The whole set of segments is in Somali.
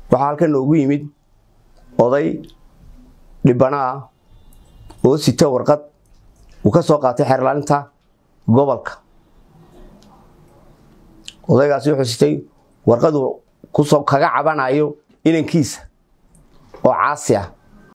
waxaa halkan noogu yimid oday dhibana ah oo sita warqad uu ka soo qaatay xeerlaalinta gobolka odaygaasi wuxuu sitay warqadu kusoo kaga cabanayo inankiisa oo caasi ah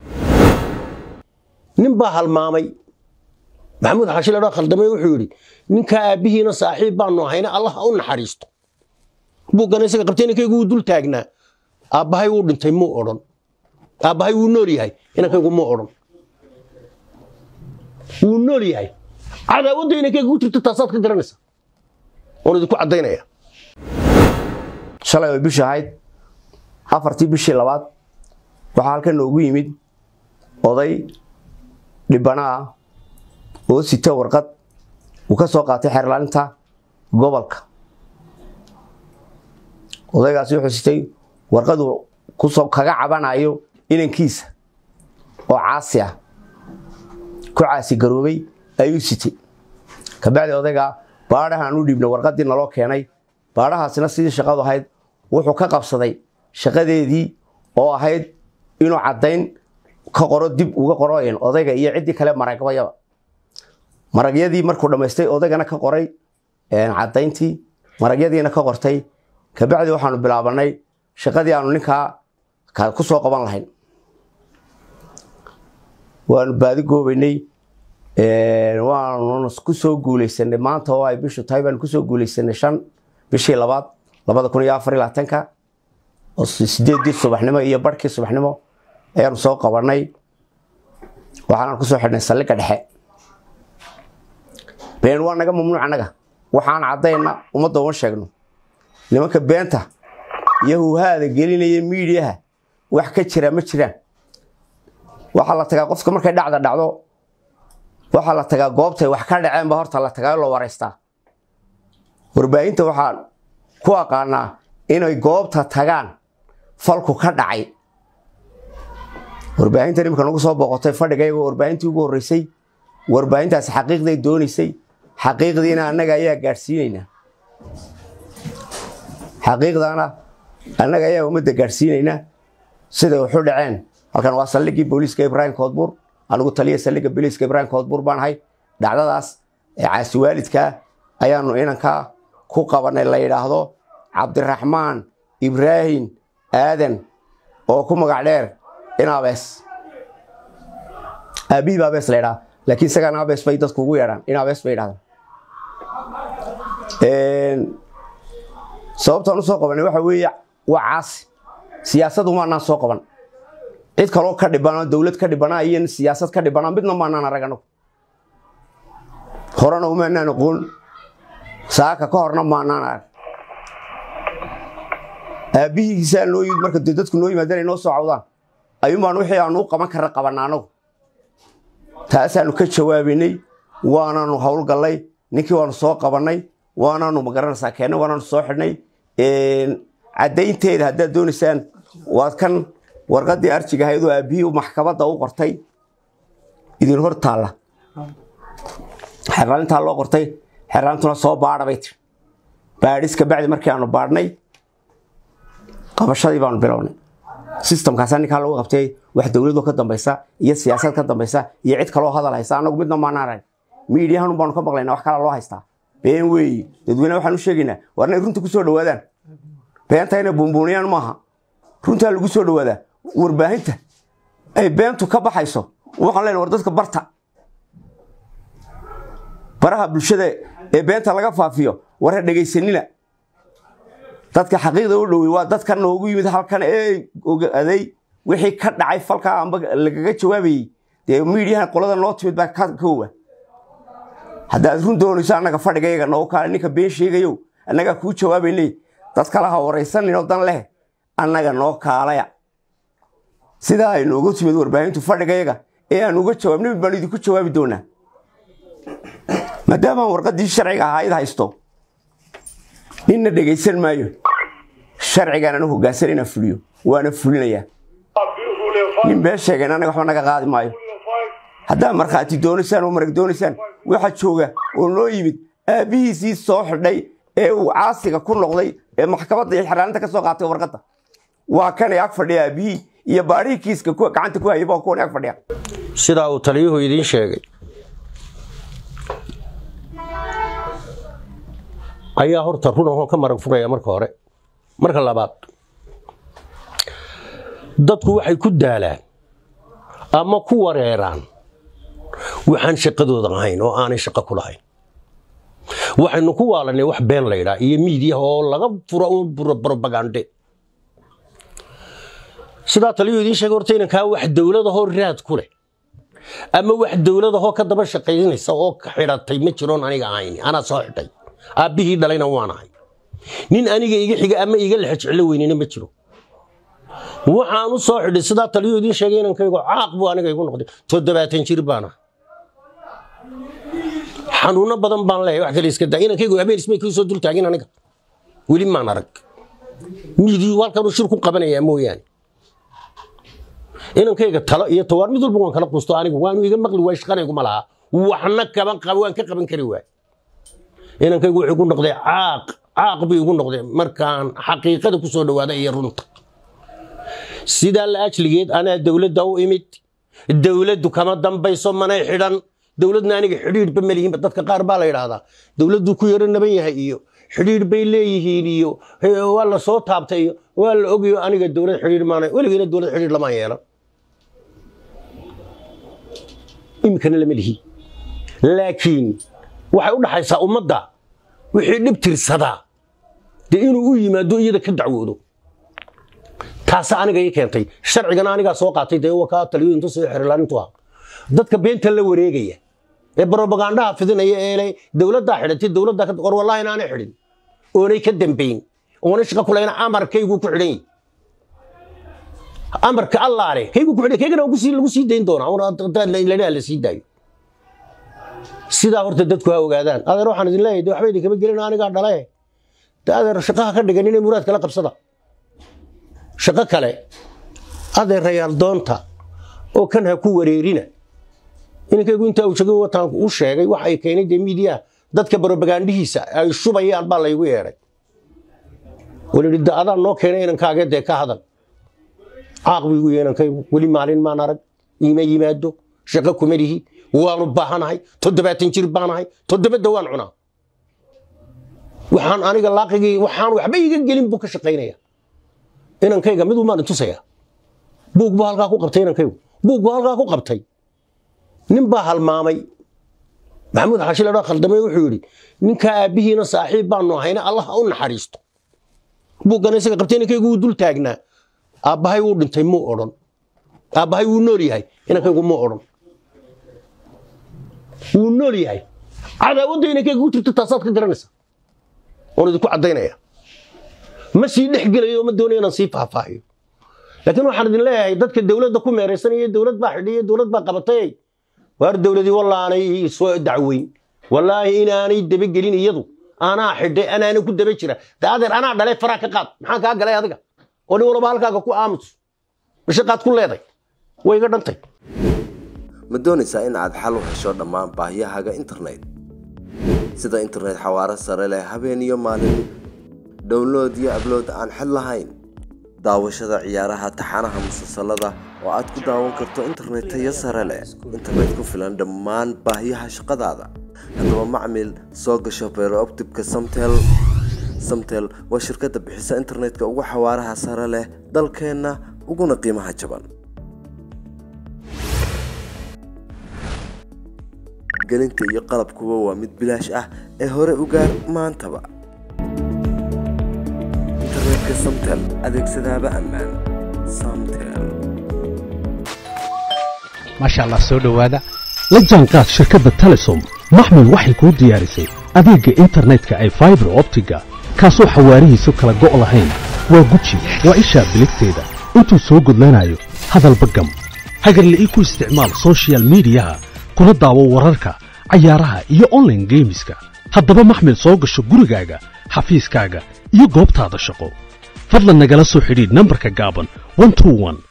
nin baa halmaamay maxamuud xashi ladhoo khaldamay wuxuu yidhi ninkaa aabbihiina saaxiib baanu ahayna allah ha u naxariisto buuggana isaga qabtay inankaygu wuu dul taagnaa aabbahay wuu dhintay muu odhan aabbahay wuu nool yahay inankaygu muu odhan wuu nool yahay cadaawadda inankayga ku jirto taasaad ka garanaysa oon idinku caddaynaya shalay oo bishii ahayd afartii bishii labaad waxaa halkan noogu yimid oday dhibana ah oo sita warqad uu ka soo qaatay xeerlaalinta gobolka odaygaasi wuxuu sitay warqadu kusoo kaga cabanayo inankiisa oo caasi ah ku caasi garoobay ayuu sitay kabacdi odaygaa baadhahaan u dhiibna warqadii naloo keenay baadhahaasina sidii shaqadu ahayd wuxuu ka qabsaday shaqadeedii oo ahayd inuu caddayn ka qoro dib uga qoroyn odayga iyo ciddii kale maragbayaba maragyadii markuu dhammaystay odaygana ka qoray caddayntii maragyadiina ka qortay kabacdi waxaanu bilaabanay shaqadii aanu ninkaa ku soo qaban lahayn waanu baadi goobaynay waanu ku soo guulaysanay maanta oo ay bishu tahay baanu kusoo guulaysanay shan bishii labaad labada kun iyo afar iyo labaatanka oo sideedii subaxnimo iyo barhkii subaxnimo ayaanu soo qabanay waxaanaan kusoo xidhnay saldhigga dhexe been waa naga mamnuuc annaga waxaan caddayna ummadda uma sheegno nimanka beenta iyo huhaada gelinaya miidiyaha wax ka jira ma jiraan waxaa la tagaa qofka markay dhacda dhacdo waxaa la tagaa goobtay wax ka dhaceenba horta la tagaa loo waraystaa warbaahinta waxaan ku aqaanaa inay goobta tagaan falku ka dhacay warbaahintan imika nagu soo booqotay fadhigayga warbaahintii ugu horreysay warbaahintaasi xaqiiqday doonaysay xaqiiqdiina annaga ayaa gaadhsiinaynaa xaqiiqdana annaga ayaa ummadda gaadhsiinaynaa siday waxu dhaceen halkan waa saldhiggii booliiska ibraahim koodbuur anigu taliya saldhigga booliiska ibraahim koodbuur baan ahay dhacdadaas ee caasi waalidkaa ayaanu inankaa ku qabanay la yidhaahdo cabdiraxmaan ibraahim aadan oo ku magac dheer inabees aabihii ba abees la ydhaha laakiin isagaan abees bay dadku ugu yeedhaan in abees bay yidhahdaan sababtaan u soo qabanay waxa weeye waa caasi siyaasadu maanaan soo qaban cid kaloo ka dhibana dowlad ka dhibana iyo siyaasad ka dhibana midna maanaan arag anagu horena umaanaan aqoon saaka ka horna maanaan arag aabbihiisaa noo yimid marka de dadku noo yimaadaan ay noo soo cawdaan ayuunbaan wixii aanu u qaban karna qabanna anagu taasaanu ka jawaabaynay waanaanu howlgallay ninkii waanu soo qabannay waanaanu magaranaysaa keennay waanaanu soo xidhnay caddaynteeda haddaad doonaysaan waad kan warqaddii arjiga ahayd oo aabbihii maxkamadda u qortay idin hor taalla xerlaalintaa loo qortay xerlaalintuna soo baadha bay tiri baadhis kabacdi markii aanu baadhnay qabashadii baanu bilownay sistamkaasaa ninkaa lagu qabtay wax dowladoo ka dambaysa iyo siyaasad ka dambaysa iyo cid kaloo hadal haysa anagu midna maanaan arag miidiyahan baanu ka maqlaynaa wax kala loo haystaa been weeye dadweyne waxaan u sheegaynaa war inay runta ku soo dhawaadaan beenta inay buunbuuniyaan maaha runtaa lagu soo dhawaadaa warbaahinta ay beentu ka baxayso waxaan leenahay war dadka barta baraha bulshada ee beenta laga faafiyo warha dhegaysanina dadka xaqiiqda u dhowey waa dadka noogu yimid halkan ee ogaaday wixii ka dhacay falkaa amba lagaga jawaabayey dee miidiyahan qolada noo timid baa ka koowa haddaad run doonayso annaga fadhigayaga noogu kaale ninka been sheegayow annagaa kuu jawaabaynay dad kale ha waraysaninoo dan leh annaga noo kaalaya sidaa ay noogu timid warbaahintu fadhigayaga ee aan uga jawaabna mid baan idinku jawaabi doonaa maadaamaan warqaddii sharciga ahayd haysto ninna dhegaysan maayo sharcigaan anu hoggaansan inaan fuliyo waana fulinayaa nin been sheegeen annaga waxba naga qaadi maayo haddaad markhaati doonaysaan oo marag doonaysaan waxa jooga oo noo yimid aabbihiisii soo xidhay ee uu caasiga ku noqday ee maxkamadda iyo xeraalinta ka soo qaatay warqadda waa kanay ag fadhiya aabihii iyo baadhihii kiiska kuwa gacanta ku hayay baa kuwan ag fadhiya sidaa uu taliyuhu idiin sheegay ayaa horta run ahoo ka marag furaya marka hore marka labaad dadku waxay ku daalaan ama ku wareeraan waxaan shaqadooda ahayn oo aanay shaqo ku lahayn waxaynu ku waalanay wax been laydhaa iyo miidiyaha oo laga furo un brobagande sidaa taliyuu idiin sheegay horta inankaa wax dowladahoo raad ku leh ama wax dowladahoo ka daba shaqaynaysa oo ka xidhatay ma jiroon aniga ahayn anaa soo xidhay aabbihii dhalayna waan ahay nin aniga iga xiga ama iga lexe jeclo weynina ma jiro waxaan u soo xidhay sidaa taliyuu idiin sheegay inankaygu caaq buu aniga igu noqday toddobaatan jir baan ah xanuuno badan baan leeyahay wax kale iska daa inankaygu habeen ismay kii soo dul taagin aniga weli maan arag miidiyu halkanuu shir ku qabanayaa mooyaane inankayga talo iyo tawaar mid walba waan kala qusto anigu waanu iga maqli waay shaqanaygu ma laha waxna kaban qaba waan ka qaban kari waay inankaygu wuxuu ku noqday caaq caaq buu igu noqday markaan xaqiiqada ku soo dhawaada iyo runta sidaa la ajligeed anaa dowladda u imid dowladdu kama dambayso manay xidhan dowladna aniga xidhiidhba malihiinba dadka qaar baa la yidhaahdaa dowladdu ku yaro naban yahay iyo xidhiidh bay leeyihiin iyo waa la soo taabtay iyo waa la ogayo aniga dowlad xidhiidh maana weligeena dowlad xidhiidh lamaan yeelan iminkana lama lihi laakiin waxay u dhaxaysaa ummadda wixii dhib tirsadaa dee inuu u yimaado iyada ka dacwoodo taasa aniga ii keentay sharcigana anigaa soo qaatay dee wakaa taliyo intu soo xerilaanintu ah dadka beenta la wareegaya ee brobagandaha fidinaya ee dowladdaa xidhatay dowladdaa ka war wallahi inaanay xidhin oonay ka dambayn oonay shaqa kulayna amarkaygu ku xidhan yahay amarka allaale kaygu ku xidhan kaygana lagu sii dayn doonaa la sii daayo sidaa horta dadku ha ogaadaan adeer waxaan idin leeyahay de waxba idinkama gelin anigaa dhale de adeer shaqaha ka dhigan inay muraad kala qabsada shaqo kale adeerayaal doonta oo kan ha ku wareerina inankaygu intaa uu jogay wataan u sheegay waxa ay keenay dee miidiyaha dadka brobagandihiisa ay shubayaan baa laygu yeedhay walidhi da adaa noo keenay inankaagee dee ka hadal caaq buu igu yahay inankaygu weli maalin maan arag iima yimaado shaqo kuma lihi waanu baahanahay toddobaatan jir baanahay toddobada waan cunaa waxaan aniga laaqigii waxaan waxba iga gelin buu ka shaqaynaya inankayga mid umaan intusaya buug buu halkaa ku qabtay inankaygu buug buu halkaa ku qabtay nin baa halmaamay maxamuud xashile dho khaldamay wuxuu yidhi ninkaa aabbihiina saaxiib baanu ahayna allah ha u naxariisto buuggana isaga qabtay inankaygu wuu dul taagnaa aabbahay wuu dhintay muu odhan aabbahay wuu nool yahay inankaygu muu odhan wuu nool yahay cadaawadda inankayga ku jirto taasaad ka garanaysa oon idinku caddaynaya ma sii dhex gelayo ma doonayo inaan sii faahfaahiyo laakiin waxaan idin leeyahay dadka dowladda ku meeraysanaya dowlad baa xidhiya dowlad baa qabatay waar dowladii wallaanay soo dacweyn wallaahi inaanay dabagelin iyadu anaa xidhay anaana ku daba jira de adeer anaa dhalay faraa ka qaad maxaan kaa galay adiga oo nin walba halkaaga ku aamus mashaqaad ku leeday way iga dhantay ma doonaysaa in aad xal u hesho dhammaan baahiyahaaga internet sida internet xawaaro sare leh habeen iyo maalin download iyo ablood aan xid lahayn daawashada ciyaaraha taxanaha musalsalada oo aad ku daawan karto internet tayo sare leh internet ku filan dhammaan baahiyaha shaqadaada haddaba macmil soo gasho beerooptibka samtel samtel waa shirkadda bixisa internetka ugu xawaaraha sare leh dalkeenna uguna qiimaha jaban gelinta iyo qalabkuba waa mid bilaash ah ee hore u gaar maantaba internetka samtel adeegsadaaba ammaan samtel maasha allah soo dhowaada la jaanqaad shirkadda telesom maxmil waxay kuu diyaarisay adeegga internetka ay faibar optiga kaasoo xawaarihiisu kala go' lahayn waa guji waa ishaa biligteeda intuu soo gudlanayo hadalba gam hagarle ii ku isticmaal sochial midiyaha kuna daawo wararka cayaaraha iyo onlaine geemiska haddaba maxmil soo gasho gurigaaga xafiiskaaga iyo goobtaada shaqo fadlan nagala soo xidhiidh nambarka gaaban